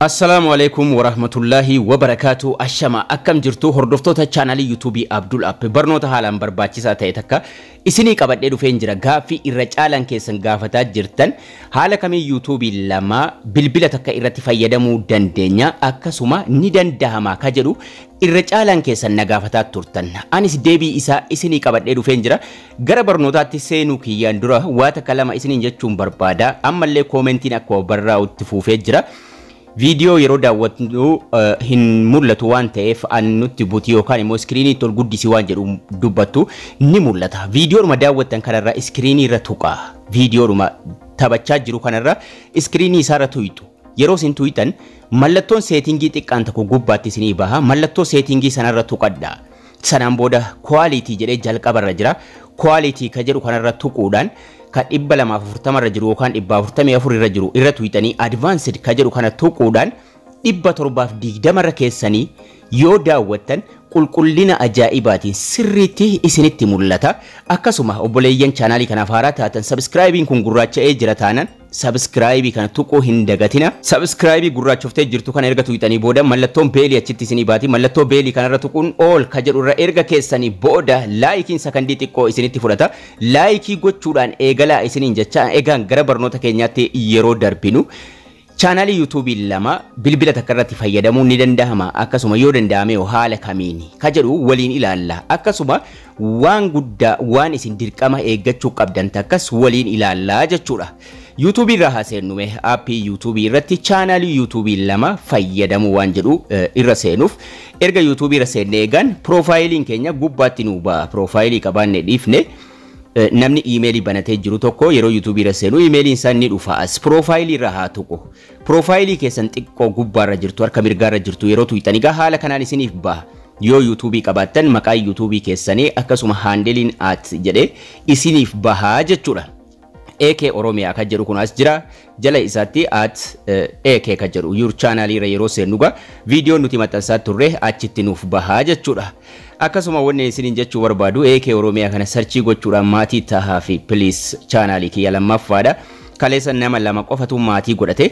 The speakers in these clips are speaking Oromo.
Assalaamu alaikum warahmatullaahi wabarakaatu ashama akkam jirtu hordoftoota chaanalii yuutuubii Abdul App barnoota haalaan barbaachisaa ta'e takka isinii qabadhee dhufeen jira gaaffii irra caalan keessan gaafataa jirtan haala kamii yuutuubii lama bilbila takka irratti fayyadamuu dandeenya akkasuma ni dandahama ka jedhu irra caalan keessan na gaafataa turtan anis deebii isaa isinii qabadhee dhufeen jira gara barnootaatti seenuu kiyyaan dura waa takka lama isiniin jechuun barbaada ammallee koomentiin akkuma barraa'utti fuufee jira. viidiyoo yeroo daawwannu hin mul'atu waan ta'eef an nutti buti yookaan immoo iskiriinii ol guddisi waan jedhu dubbattu ni mul'ata. Viidiyoodhuma daawwattan kanarra iskiriinii irra tuqa. Viidiyoodhuma taphachaa jiru kanarra iskiriinii isaarra tuyxu. Yeroo isin tuyxan mallattoon seetingii xiqqaan tokko gubbaatti isinii baha. Mallattoo seetingii sanarra tuqadha. Sanaan booda kwaalitii jedhee jalqabarra jira. Kwaalitii ka jedhu kanarra tuquudhaan kan dhibba lamaaf afurtama irra jiru yookaan dhibba afurtamii afur irra jiru irra tuyxanii advaansed ka jedhu kana tuquudhaan dhibba torbaaf digdama irra keessanii yoo daawwattan qulqullina ajaa'ibaatiin sirriitti isinitti mul'ata. Akkasuma obboleeyyan chaanaalii kanaaf haaraa taatan sabskraayibiin kun gurraacha'ee jira taanan sabskraayibii kana tuquu hin dagatina. Sabskraayibii gurraachoftee jirtu kana erga tuyxanii booda mallattoon beelii achitti isinii baati. Mallattoo beelii kanarra tuquun ool ka jedhu irra erga keessanii booda laayikiin sakandii xiqqoo isinitti fudhata. Laayikii gochuudhaan eegalaa isiniin jecha egaan gara barnoota keenyaatti yeroo darbinu. chaanaalii yuutuubii lama bilbila takka irratti fayyadamuun ni danda'ama akkasuma yoo danda'ame haala kamiin ka jedhu waliin ilaalla akkasuma waan guddaa waan isin dirqama eeggachuu qabdan takkas waliin ilaallaa jechuudha. yuutuubii irraa haaseennume aappii yuutuubii irratti chaanaalii yuutuubii lama fayyadamuu waan jedhu irra seenuuf erga yuutuubii irra seennee eegan piroofaayiliin keenya gubbaatti nuu ba'a piroofaayilii qabaanne dhiifne. namni iimeelii banatee jiru tokko yeroo yuutuubii irra seenu iimeeliin isaa ni dhufa as piroofaayilii irra haa tuqu piroofaayilii keessan xiqqoo gubbaarra jirtu harka mirgaarra jirtu yeroo tuyxan egaa haala kanaan isiniif baha yoo yuutuubii qabaattan maqaa yuutuubii keessanii akkasuma haandeliin at jedhee isiniif bahaa jechuudha. AK Oromiyaa kan jedhu kun as jira jala isaatti at AK kan jedhu yuur chaanaalii irra yeroo seennuga viidiyoon nuti maxxansaa turre achitti nuuf bahaa jechuudha. Akkasuma wanni isiniin jechuu barbaadu AK Oromiyaa kana sarchii gochuudhaan maatii tahaa fi piliis chaanaalii kiyya lammaffaadha. Kaleessa nama lama qofatu maatii godhate.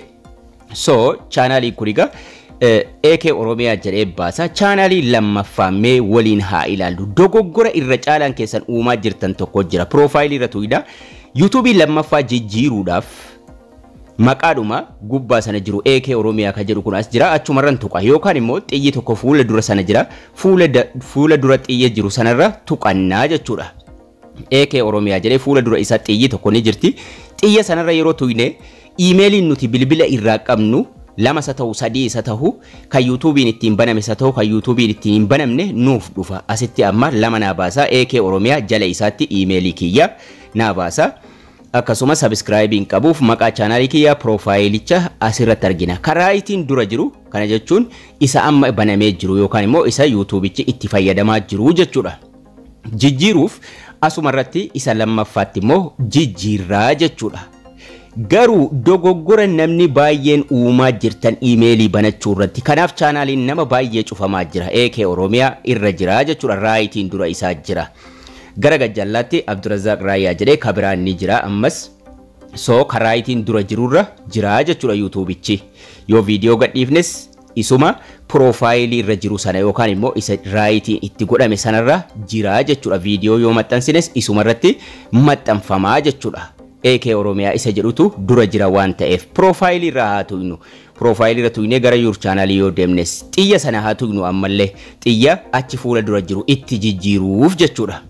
So chaanaalii kun egaa AK Oromiyaa jedhee baasa. Chaanaalii lammaffaa mee waliin haa ilaallu. Dogoggora irra caalaan keessan uumaa jirtan tokko jira. Piroofaayilii irra tuyidha. yuutuubii lammaffaa jijjiiruudhaaf maqaadhuma gubbaa sana jiru AK Oromiyaa kan jedhu kun as jira achumarran tuqa yookaan immoo xiyyi tokko fuula dura sana jira fuula dura xiyya jiru sanarra tuqannaa jechuudha. AK Oromiyaa jedhee fuula dura isaa xiyyi tokko ni jirti xiyya sanarra yeroo tuyne iimeeliin nuti bilbila irraa qabnu lama isa ta'u sadii isa ta'u kan yuutuubiin ittiin baname isa ta'u kan yuutuubiin ittiin hin banamne nuuf dhufa asitti amma lama naa baasaa AK Oromiyaa jala isaatti iimeelii kiyya naa baasaa. akkasuma sabskraayibiin qabuuf maqaa chaanaalii kiyyaa piroofaayilicha asirratti argina. Karaa ittiin dura jiru kana jechuun isa amma banamee jiru yookaan immoo isa yuutuubichi itti fayyadamaa jiru jechuudha. Jijjiiruuf asuma irratti isa lammaffaatti immoo jijjiirraa jechuudha. Garuu dogoggora namni baay'een uumaa jirtan iimeelii banachuu irratti. Kanaaf chaanaaliin nama baay'ee cufamaa jira. AK Oromiyaa irra jira jechuudha. Raayitiin dura isaa jira. gara gajjallaatti Abdurazaaq Raayyaa jedhee kabiraan ni jira ammas soo karaayitiin dura jirurra jira jechuudha yuutuubichi yoo viidiyoo gadhiifnes isuma piroofaayilii irra jiru sana yookaan immoo isa raayitiin itti godhame sanarra jira jechuudha viidiyoo yoo maxxansines isuma irratti maxxanfamaa jechuudha. AK Oromiyaa isa jedhutu dura jira waan ta'eef piroofaayilii irraa haa tuynu piroofaayilii irra tuynee gara yuur chaanaalii yoo deemnes xiyya sana haa tuynu ammallee xiyya achi fuula dura jiru itti jijjiiruuf jechuudha.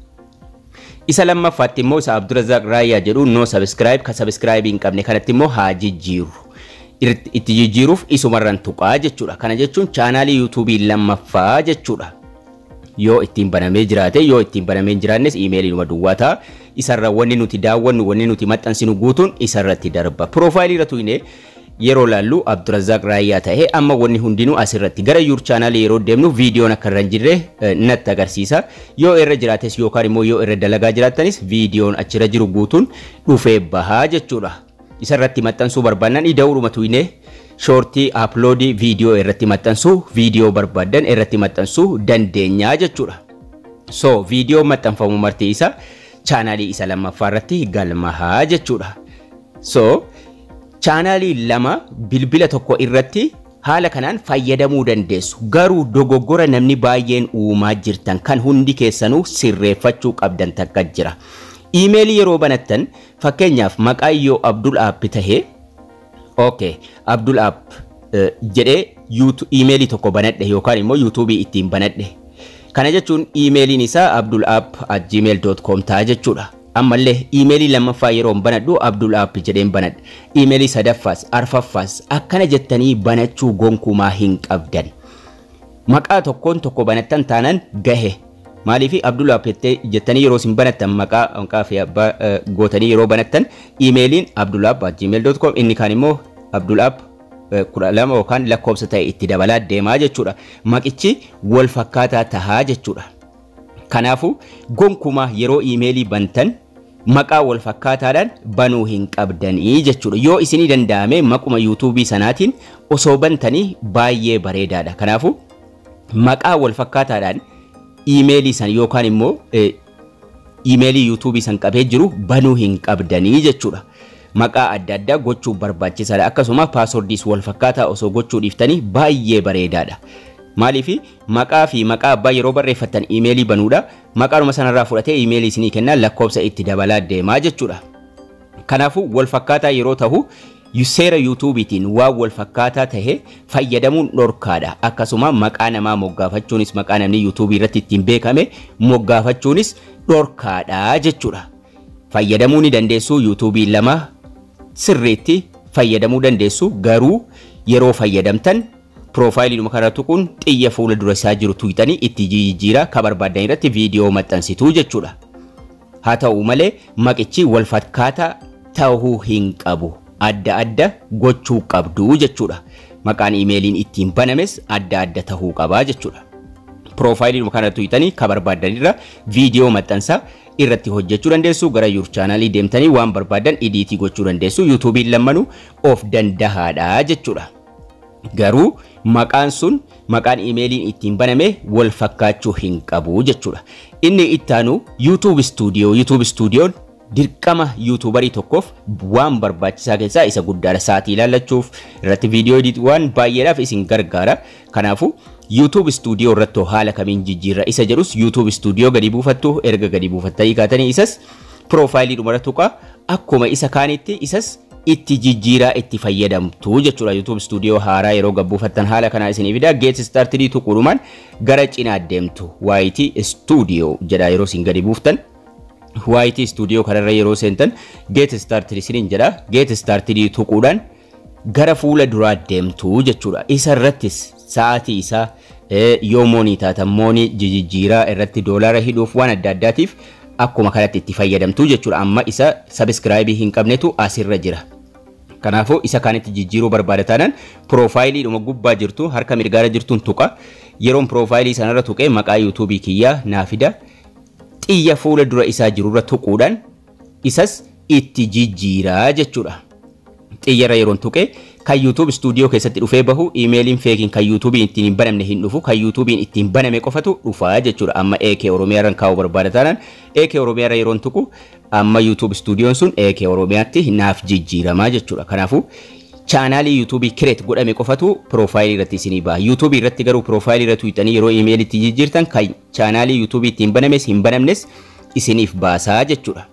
isa lammaffaatti immoo isa Abdurazaaq Raayyaa jedhu no subscribe ka subscribe hin qabne kanatti immoo haa jijjiiru. Itti jijjiiruuf isumarran tuqaa jechuudha. Kana jechuun chaanaalii yuutuubii lammaffaa jechuudha. Yoo ittiin banamee jiraate yoo ittiin banamee hin jiraannes iimeeliinuma duwwaa ta'a. Isarra wanni nuti daawwannu wanni nuti maxxansinu guutuun isarratti darba. Piroofaayilii irra tuyne yeroo laallu Abdurazaaq Raayyaa ta'ee amma wanni hundinuu asirratti gara yuur chaanaalii yeroo deemnu viidiyoon akka irra hin jirre natti agarsiisa. Yoo irra jiraates yookaan immoo yoo irra dalagaa jiraattanis viidiyoon achirra jiru guutuun dhufee bahaa jechuudha. Isarratti maxxansuu barbaannan ida'uudhuma tuyne shoortii aploodii viidiyoo irratti maxxansuu viidiyoo barbaadan irratti maxxansuu dandeenyaa jechuudha. So viidiyoo maxxanfamu marti isa chaanaalii isa lammaffaa irratti galmahaa jechuudha. So chaanaalii lama bilbila tokko irratti haala kanaan fayyadamuu dandeessu garuu dogoggora namni baay'een uumaa jirtan kan hundi keessanuu sirreeffachuu qabdan takka jira iimeelii yeroo banattan fakkeenyaaf maqaa yoo abdul app tahee okay abdul app jedhee iimeelii tokko banadhe yookaan immoo yuutuubii ittiin banadhe kana jechuun iimeeliin isaa abdul app at gmail.com ta'a jechuudha ammallee iimeelii lammaffaa yeroo banadhu abdul app jedheen banadha iimeelii sadaffaas arfaffaas akkana jettanii banachuu gonkumaa hin qabdan maqaa tokkoon tokko banattan taanaan gahe maaliif abdul app jettanii yeroo isin banattan maqaa maqaa fi abbaa gootanii yeroo banattan iimeeliin abdul app at gmail.com inni kaan immoo abdul app kudha lama yookaan lakkoofsa ta'e itti dabalaa deemaa jechuudha maqichi wal fakkaataa tahaa jechuudha kanaafu gonkumaa yeroo iimeelii bantan maqaa wal fakkaataadhaan banuu hin qabdanii jechuudha yoo isinii danda'ame maquma yuutuubii sanaatiin osoo bantanii baay'ee bareedaadha kanaafu maqaa wal fakkaataadhaan iimeelii san yookaan immoo iimeelii yuutuubii san qabee jiru banuu hin qabdanii jechuudha. Maqaa adda addaa gochuu barbaachisaadha akkasuma paaswordiis wal fakkaataa osoo gochuu dhiiftanii baay'ee bareedaadha. Maaliif maqaa fi maqaa abbaa yeroo barreeffattan iimeelii banuudha maqaanuma sanarraa fudhatee iimeelii isinii kennaa lakkoofsa itti dabalaa deemaa jechuudha. Kanaafuu wal fakkaataa yeroo ta'u seera yuutuubiitiin waan wal fakkaataa tahe fayyadamuun dhorkaadha akkasuma maqaa namaa moggaafachuunis maqaa namni yuutuubii irratti ittiin beekame moggaafachuunis dhorkaadha jechuudha. Fayyadamuu ni dandeessu yuutuubii lama sirriitti fayyadamuu dandeessu garuu yeroo fayyadamtan piroofaayiliidhuma kana tuquun xiyya fuula dura isaa jiru tuqxanii itti jijjiiraa ka barbaadan irratti viidiyoo maxxansituu jechuudha. Haa ta'u malee maqichi wal fakkaataa ta'uu hin qabu. Adda adda gochuu qabdu jechuudha. Maqaan iimeeliin ittiin banames adda adda ta'uu qabaa jechuudha. Piroofaayiliidhuma kana tuqxanii ka barbaadan irra viidiyoo maxxansaa irratti hojjechuu dandeessu gara yuur chaanaalii deemtanii waan barbaadan idiitii gochuu dandeessu yuutuubiin lammanuu of dandahaadha jechuudha. Garuu maqaan sun maqaan iimeeliin ittiin baname wal fakkaachuu hin qabu jechuudha. Inni ittaanu yuutuub istuudiyoo yuutuub istuudiyoon dirqama yuutuubarii tokkoof waan barbaachisaa keessaa isa guddaadha sa'aatii ilaallachuuf irratti viidiyoo waan baay'eedhaaf isin gargaara. Kanaafuu YouTube stuudiyoo irratti haala kamiin jijjiirra isa jedhus YouTube stuudiyoo gadi buufattu erga gadi buufattanii kaatanii isas piroofaayilii dhuma tuqa akkuma isa kaanitti isas itti jijjiiraa itti fayyadamtu jechuudha YouTube stuudiyoo haaraa yeroo gabbuufattan haala kanaa isinii fida Get Started tuquudhumaan gara cinaa deemtu YT stuudiyoo jedha yeroo isin gadi buuftan. YT stuudiyoo kanarra yeroo seentan Get Started isiniin jedha Get Started tuquudhaan gara fuula duraa deemtu jechuudha isa irrattis sa'aatii isaa yoo moonii taatan moonii jijjiiraa irratti doolaara hidhuuf waan adda addaatiif akkuma kanatti itti fayyadamtu jechuudha amma isa sabiskiraayibii hin qabnetu asirra jira. Kanaafuu isa kaanitti jijjiiruu barbaada taanaan piroofaayiliidhuma gubbaa jirtu harka mirgaara jirtuun tuqa yeroon piroofaayilii sanarra tuqee maqaa yuutuubii kiyyaa naa fida xiyya fuula dura isaa jirurra tuquudhaan isas itti jijjiiraa jechuudha. Xiyyarra yeroon tuqee kan YouTube stuudiyoo keessatti dhufee bahu iimeeliin feekiin kan YouTubein ittiin hin banamne hin dhufu kan YouTubein ittiin baname qofatu dhufaa jechuudha amma AK Oromiyaarran kaa'uu barbaada taanaan AK Oromiyaarra yeroon tuqu amma YouTube stuudiyoon sun AK Oromiyaatti naaf jijjiiramaa jechuudha kanaafuu chaanaalii yuutuubii kireet godhame qofatu piroofaayilii irratti isinii baha yuutuubii irratti garuu piroofaayilii irratti tuuxanii yeroo iimeelii itti jijjiirtan kan chaanaalii yuutuubii ittiin banames hin banamnes isiniif baasaa jechuudha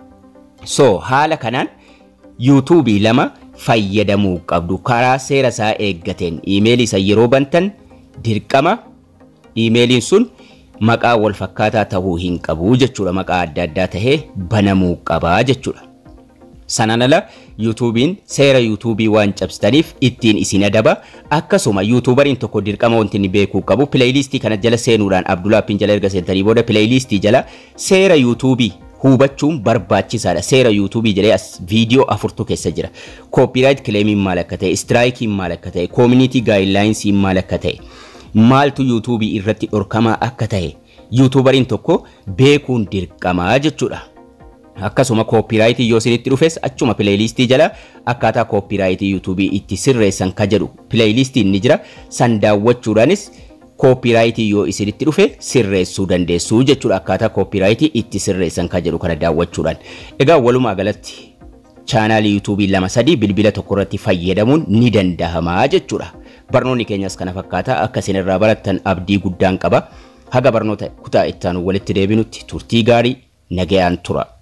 so haala kanaan yuutuubii lama fayyadamuu qabdu karaa seera isaa eeggateen iimeelii isa yeroo bantan dirqama iimeeliin sun maqaa wal fakkaataa ta'uu hin qabu jechuudha maqaa adda addaa tahee banamuu qabaa jechuudha. Sanaan ala yuutuubiin seera yuutuubii waan cabsitaniif ittiin isin adaba akkasuma yuutuubariin tokko dirqama wanti inni beekuu qabu pileeylistii kana jala seenuudhaan Abdulaappiin jala erga seentanii booda pileeylistii jala seera yuutuubii hubachuun barbaachisaadha. Seera yuutuubii jedhee as viidiyoo afurtu keessa jira. Koopiraayit kileemiin maal akka ta'e, istiraayikiin maal akka ta'e, koomunitii gaayidlaayinsiin maal akka ta'e, maaltu yuutuubii irratti dhorkamaa akka ta'e yuutuubariin tokko beekuun dirqamaa jechuudha. Akkasuma koopiraayitii yoo isinitti dhufes achuma pileeylistii jala akkaataa koopiraayitii yuutuubii itti sirreessan ka jedhu pileeylistiin ni jira. San daawwachuudhaanis koopiraayitii yoo isinitti dhufe sirreessuu dandeessu jechuudha. Akkaataa koopiraayitii itti sirreessan ka jedhu kana daawwachuudhaan. Egaa walumaa galatti chaanaalii yuutuubii lama sadii bilbila tokko irratti fayyadamuun ni danda'ama jechuudha. barnoonni keenyas kana fakkaata akka isin irraa barattan abdii guddaan qaba haga barnoota kutaa ittaanu walitti deebinutti turtii gaarii nagayaan tura.